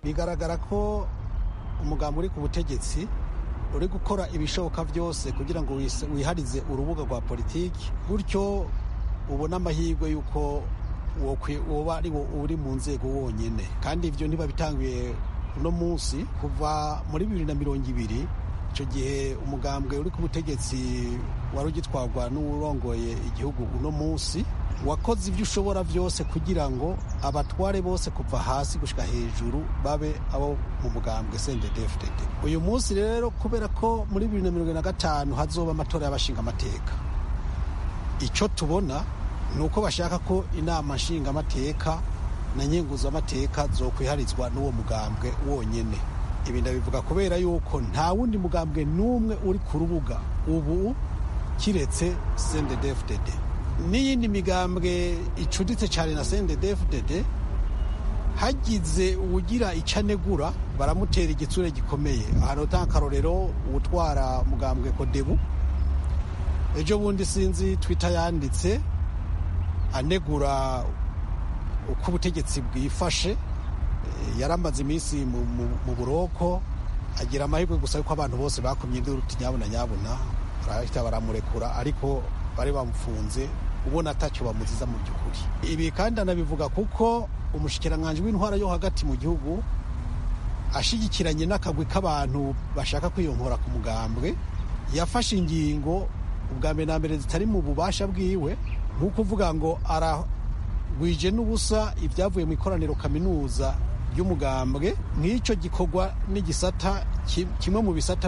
bigaragara ko umugambi uri ku butegetsi uri gukora ibishoboka byose kugira ngo wiharize urubuga rwa politiki gutyo ubone amahirwe y'uko woba ari wo uri mu nzego wonyine kandi ibyo ntibabitangiye uno munsi kuva muri bibiri na mirongo ibiri icyo gihe umugambwe uri ku butegetsi wari ugitwarwa n'uwurongoye igihugu uno munsi wakoze ibyo ushobora byose kugira ngo abatware bose kuva hasi gushyira hejuru babe abo mu mugambwe cndfdd uyu munsi rero kubera ko muri bibiri na mirongo na gatanu hazoba amatora y'abashinga amateka icyo tubona ni uko bashaka ko inama nshingamateka na nyenguzamateka zo kwiharizwa n'uwo mugambwe wonyine ibi ndabivuga kubera yuko nta wundi mugambwe n'umwe uri ku rubuga ubu kiretse cndfdd n'iyindi migambwe icuditse cyane na cndfdd hagize uwugira icyo anegura baramutera igitsure gikomeye ahantu utanga akarorero uwutwara mugambwe kodebu ejo bundi sinzi twita yanditse anegura uko ubutegetsi bwifashe yaramaze iminsi mu buroko agira amahirwe gusa yuko abantu bose bakumye induru nyabuna nyabuna barahita baramurekura ariko bari bamufunze ubona atacyo bamuziza mu by'ukuri ibi kandi anabivuga kuko umushikiranganji w'intwara yo hagati mu gihugu ashigikiranye n'akagwi k'abantu bashaka kwiyonkora ku mugambwe yafashe ingingo ubwa mbere na mbere zitari mu bubasha bwiwe nk'uko uvuga ngo aragwije n'ubusa ibyavuye mu ikoraniro kaminuza ry'umugambwe nk'icyo gikorwa n'igisata kimwe mu bisata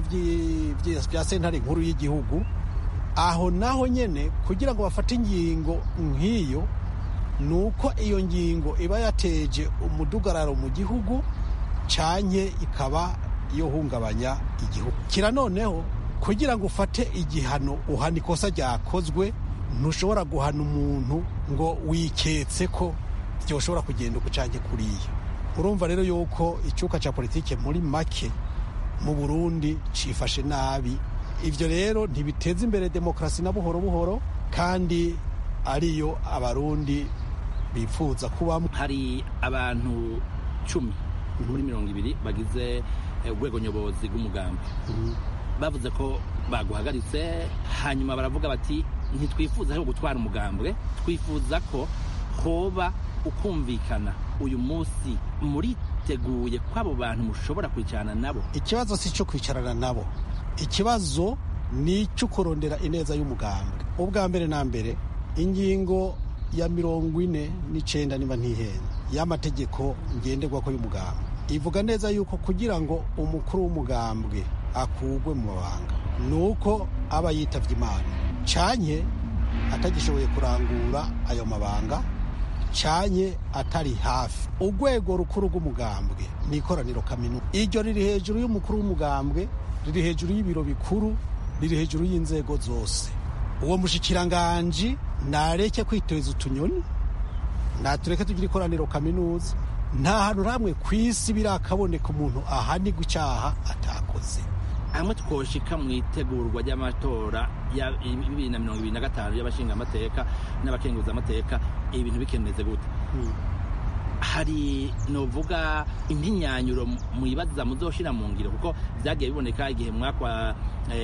bya sentare nkuru y'igihugu aho naho nyine kugira ngo bafate ingingo nk'iyo ni uko iyo ngingo iba yateje umudugararo mu gihugu cyanye ikaba yo hungabanya igihugu kira noneho kugira ngo ufate igihano uhana ikosa ryakozwe ntushobora guhana umuntu ngo wiketse ko byoshobora kugenda uko cyane kuriya urumva rero yuko icyuka cya politiki muri make mu burundi cyifashe nabi ibyo rero ntibiteza imbere demokarasi na buhoro buhoro kandi ariyo abarundi bifuza kubamo hari abantu cumi muri mirongo ibiri bagize urwego nyobozi rw'umugambi bavuze ko baguhagaritse hanyuma baravuga bati ntitwifuza aho gutwara umugambwe twifuza ko hoba ukumvikana uyu munsi muriteguye ko abo bantu mushobora kwicarana nabo ikibazo si icyo kwicarana nabo ikibazo ni icyo kurondera ineza y'umugambwe ubwa mbere na mbere ingingo ya mirongo ine n'icyenda niba ntihenda y'amategeko ngenderwako y'umugambwe ivuga neza yuko kugira ngo umukuru w'umugambwe akugwe mu mabanga ni uko aba yitabye imana cyanye atagishoboye kurangura ayo mabanga cyanye atari hafi urwego rukuru rw'umugambwe ni ikoraniro kaminuza iryo riri hejuru y'umukuru w'umugambwe riri hejuru y'ibiro bikuru riri hejuru y'inzego zose uwo mushikiranganji nareke kwiteza utunyoni natureke tugira ikoraniro kaminuza nta hantu hamwe ku isi birakaboneka umuntu ahanigwa icyaha atakoze hamwe twoshika mu itegurwa ry'amatora ya bibiri na mirongo ibiri na gatanu y'abashingamateka n'abakenguzamateka ibintu bikeneze gute hari novuga impinyanyuro muyibaza muzoshira mu ngiro kuko vyagiye biboneka igihe mwakwa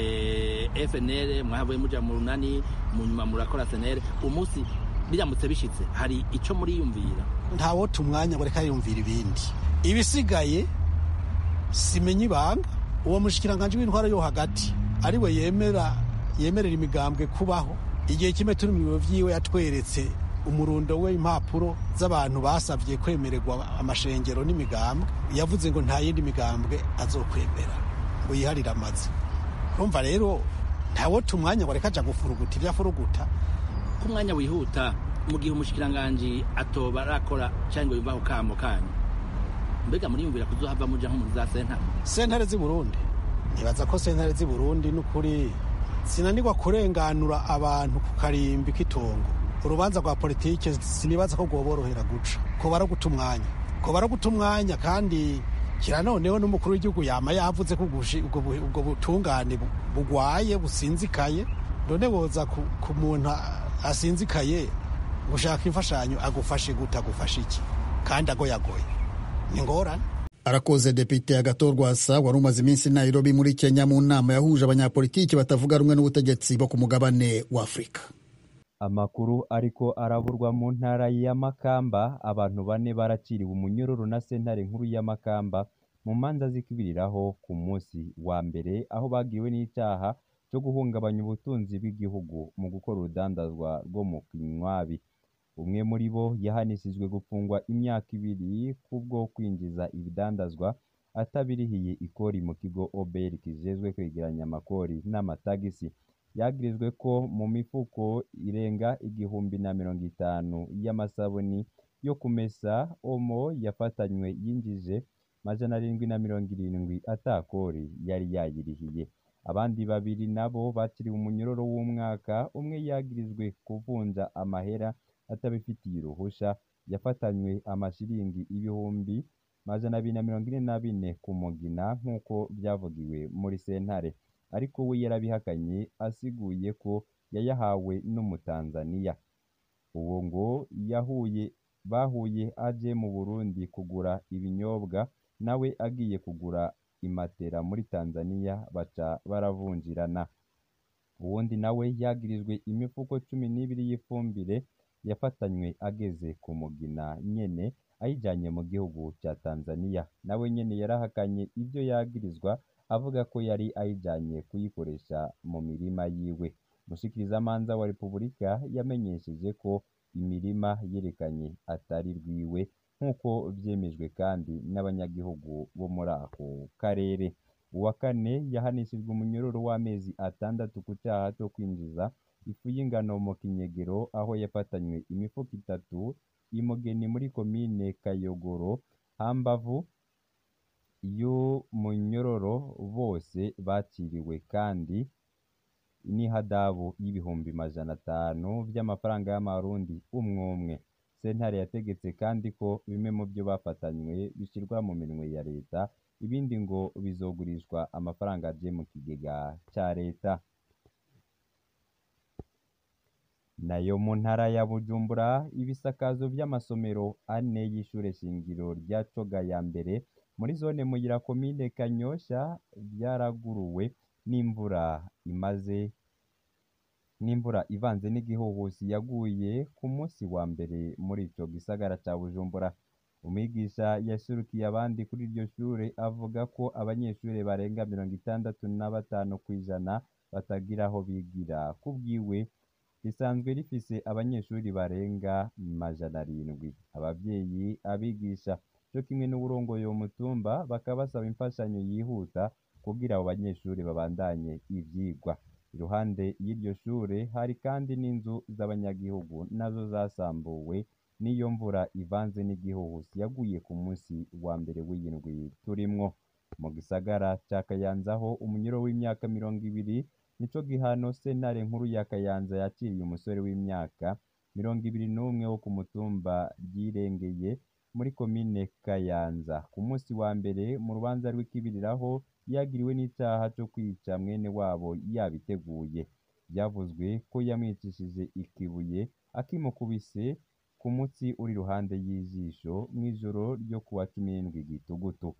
FNL mwahavuye muja mu runani mu nyuma murakora SNL umunsi biramutse bishitse hari ico muriyumvira ntawo tumwanya ngo reka yumvira ibindi ibisigaye simenye ibanga uwo mushikiranganje w'intwara yo hagati ariwe yemera yemerera imigambwe kubaho igihe kimwe turi mu biro vyiwe yatweretse umurundo we impapuro z'abantu basabye kwemererwa amashengero n'imigambwe yavuze ngo nta yindi migambwe azokwemera ngo yiharire amazi urumva rero ntawo tumwanya ngo reka aja gufuruguta ibyo afuruguta ko umwanya wihuta mu gihe umushikiranganji atoba arakora cyangwa yumvaho kamo kanyu mbega muriyumvira kuzohava muja nko muri za sentare sentare z'i burundi nibaza ko sentare z'i burundi n'ukuri sinanirwa kurenganura abantu ku karimbi k'itongo urubanza rwa politike sinibaza ko rwoborohera guca ko baraguta umwanya ko baraguta umwanya kandi kira noneho n'umukuru w'igihugu yama yavuze ko ubwo butungane bugwaye businzikaye none woza ku muntu asinzikaye gushaka imfashanyo agufashe guta agufashe iki kandi agoyagoye ni ngorane arakoze depite agatorwasa wari umaze iminsi nairobi muri kenya mu nama yahuje abanyapolitiki batavuga rumwe n'ubutegetsi bo ku mugabane wa afurika amakuru ariko araburwa mu ntara ya makamba abantu bane baraciriwe umunyururu na sentare nkuru ya makamba mu manza zikibiriraho ku munsi wa mbere aho bagiriwe n'icyaha cyo guhungabanya ubutunzi bw'igihugu mu gukora urudandazwa rwo mu kinywabi umwe muri bo yahanishijwe gufungwa imyaka ibiri kubwo kwinjiza ibidandazwa atabirihiye ikori mu kigo obr kijejwe kwegeranya amakori n'amatagisi yagirizwe ko mu mifuko irenga igihumbi na mirongo itanu y'amasabuni yo kumesa omo yafatanywe yinjije majana arindwi na mirongo irindwi atakori yari yayirihiye abandi babiri nabo bakiriwe umunyururu w'umwaka umwe yagirizwe kuvunja amahera atabifitiye uruhusha yafatanywe amashiringi ibihumbi majana abiri na mirongo ine na bine ku mugina nk'uko byavugiwe muri sentare ariko we yarabihakanye asiguye ko yayahawe n'umutanzaniya uwo ngo yahuye bahuye aje mu burundi kugura ibinyobwa nawe agiye kugura imatera muri tanzaniya baca baravunjirana uwundi nawe yagirijwe imifuko cumi n'ibiri y'ifumbire yafatanywe ageze ku mugina nyene ayijanye mu gihugu cya tanzaniya nawe nyene yarahakanye ibyo yagirizwa avuga ko yari ayijanye kuyikoresha mu mirima yiwe mushikirizamanza wa repubulika yamenyesheje ko imirima yerekanye atari rwiwe nk'uko vyemejwe kandi n'abanyagihugu bo muri ako karere uwa kane yahanishijwe umunyururu w'amezi atandatu ku cyaha cyo kwinjiza ifu y'ingano mu kinyegero aho yafatanywe imifuko itatu imugeni muri komine kayogoro hambavu y'umunyororo bose baciriwe kandi n'ihadabu y'ibihumbi majana atanu by'amafaranga y'amarundi umwe umwe sentare yategetse kandi ko bimwe mu byo bafatanywe bishyirwa mu minwe ya leta ibindi ngo bizogurishwa amafaranga aje mu kigega cya leta nayo mu ntara ya bujumbura ibisakazo by'amasomero ane y'ishure shingiro rya coga ya mbere muri zone muyira komine kanyosha byaraguruwe n'imvura imaze n'imvura ivanze n'igihuhusi yaguye ku munsi wa mbere muri ico gisagara ca bujumbura umwigisha yasurukiye abandi kuri iryo shure avuga ko abanyeshure barenga mirongo itandatu na batanu kw'ijana batagira aho bigira kubwiwe risanzwe rifise abanyeshuri barenga majana arindwi abavyeyi abigisha cyo kimwe n'uburongoye uwo mutumba bakaba basaba imfashanyo yihuta kugira abo banyeshuri babandanye ivyigwa iruhande y'iryo shure hari kandi n'inzu z'abanyagihugu nazo zasambuwe n'iyo mvura ivanze n'igihuhusi yaguye ku munsi wa mbere w'iyindwi turimwo mu gisagara ca kayanza aho umunyuro w'imyaka mirongo ibiri nico gihano sentare nkuru ya kayanza yaciriye umusore w'imyaka mirongo ibiri n'umwe wo ku mutumba ryirengeye muri komine kayanza ku munsi wa mbere mu rubanza rw'ikibiriraho yagiriwe n'icaha co kwica mwene wabo yabiteguye byavuzwe ko yamwicishije ikibuye akimukubise ku mutsi uri iruhande y'ijisho mw'ijoro ryo kuwa cumi n'indwi gitugutu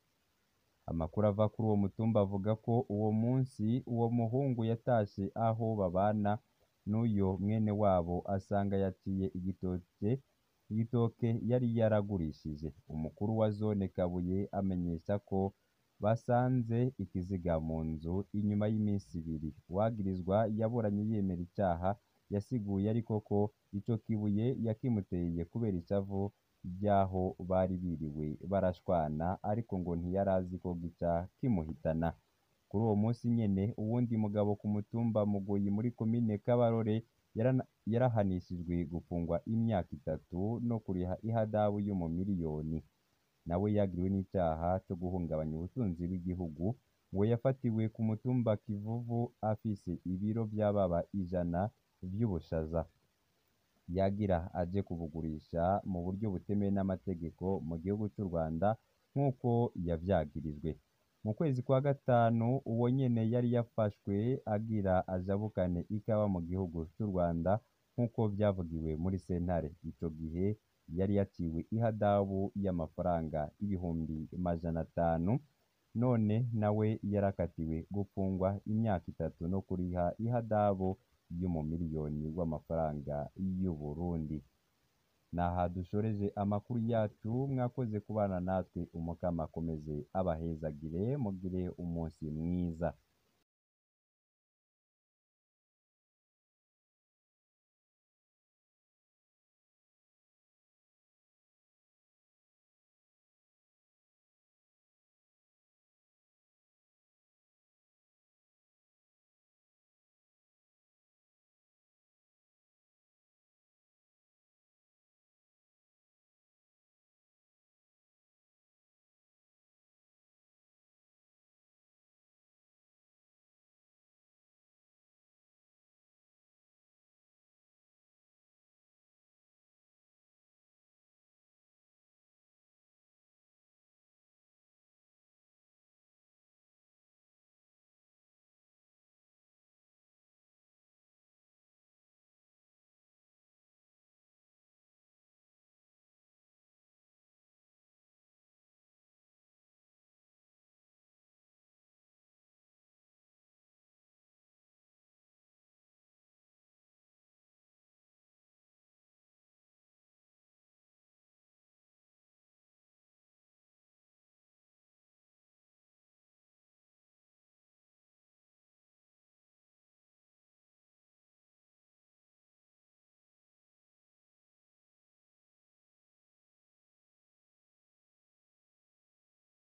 amakuru ava kuri uwo mutumba avuga ko uwo munsi uwo muhungu yatashe aho babana n'uyo mwene wabo asanga yaciye igitoke igitoke yari yaragurishije umukuru wa zone kabuye amenyesha ko basanze ikiziga mu nzu inyuma y'iminsi ibiri uwagirizwa yaburanye yemera icaha yasiguye ariko ko ico kibuye yakimuteye kubera ishavu ry'aho bari biriwe barashwana ariko ngo ntiyari azi ko gica kimuhitana kuri uwo munsi nyene uwundi mugabo ku mutumba mugoyi muri komine kabarore yarana- yarahanishijwe gufungwa imyaka itatu no kuriha ihadabu yo mu miliyoni nawe yagiriwe n'icaha co guhungabanya ubutunzi bw'igihugu ngo yafatiwe ku mutumba kivuvu afise ibiro vy'ababa ijana vy'ubushaza yagira aje kubugurisha mu buryo butemewe n'amategeko mu gihugu cy'u Rwanda nk'uko yavyagirijwe mu kwezi kwa gatanu uwo nyene yari yafashwe agira ajabukane ikawa mu gihugu cy'u Rwanda nk'uko vyavugiwe muri sentare ico gihe yari yaciwe ihadabu y'amafaranga ibihumbi majana atanu none nawe yarakatiwe gufungwa imyaka itatu no kuriha ihadabu y'umumiliyoni w'amafaranga y'u Burundi naha dushoreje amakuru yacu mwakoze kubana natwe umukama akomeze abahezagire mugire umunsi mwiza